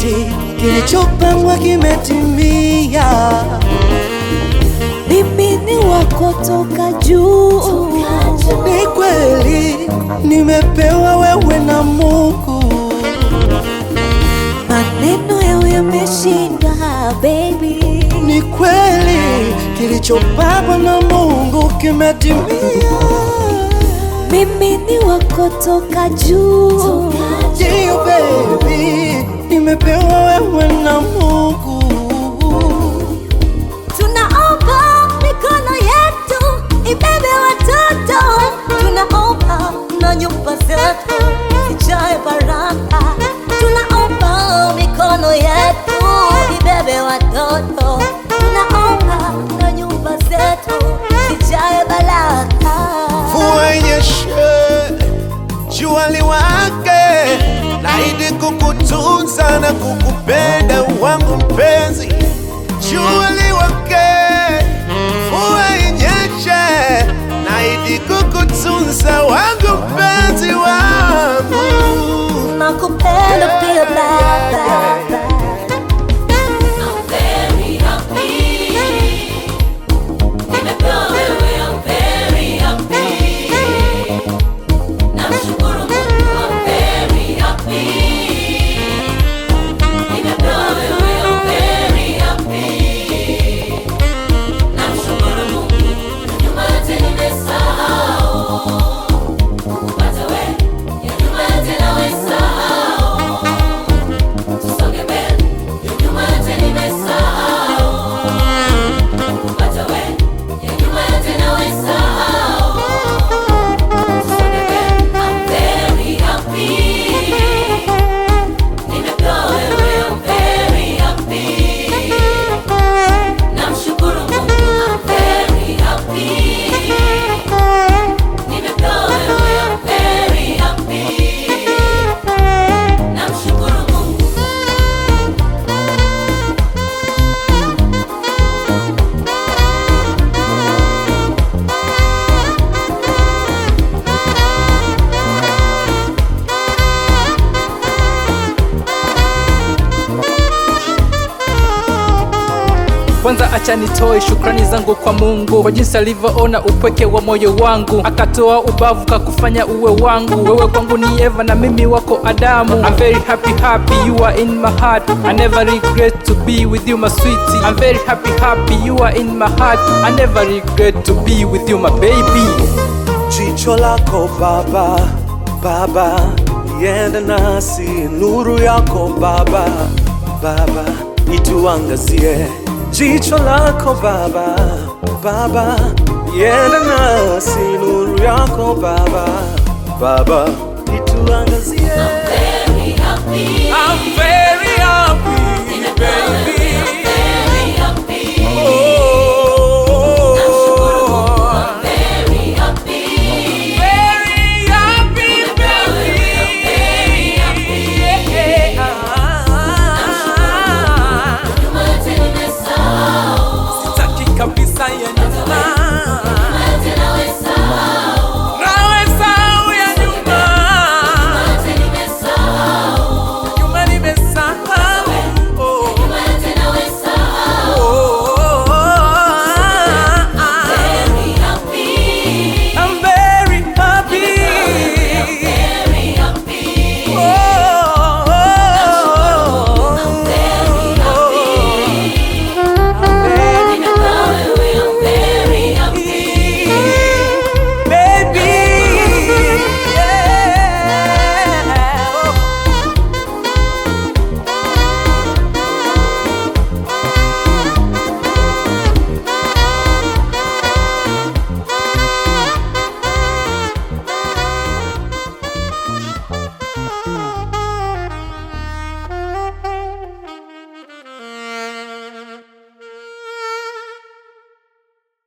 eti kilichopangwa kimetimia. Mimi ni wako toka juu, Ni kweli nimepewa wewe na Mungu, maneno yao yameshindwa baby. ni kweli kilichopangwa na Mungu kimetimia. Mimi ni wako toka juu, Ndio baby, nimepewa wewe na Mungu. tunaomba mikono yetu ibebe watoto, tunaomba na nyumba zetu zijae baraka, tunaomba mikono yetu ibebe watoto, tunaomba na nyumba zetu zijae baraka. Mvua inyeshe, jua liwake, naahidi kukutunza na kukupenda wangu mpenzi. Jua liwake, mvua inyeshe, naahidi kukutunza wangu mpenzi wangu. Nakupenda pia baba. Kwanza acha nitoe shukrani zangu kwa Mungu kwa jinsi alivyoona upweke wa moyo wangu, akatoa ubavu kakufanya uwe wangu. Wewe kwangu ni Eva na mimi wako Adamu. I'm very happy happy you are in my heart. I never regret to be with you my sweetie. I'm very happy happy you are in my heart. I never regret to be with you my baby. Jicho lako Baba, Baba, iende nasi, nuru yako Baba, Baba, ituangazie. Jicho lako Baba, Baba, iende nasi, nuru yako Baba, Baba, ituangazie. I'm very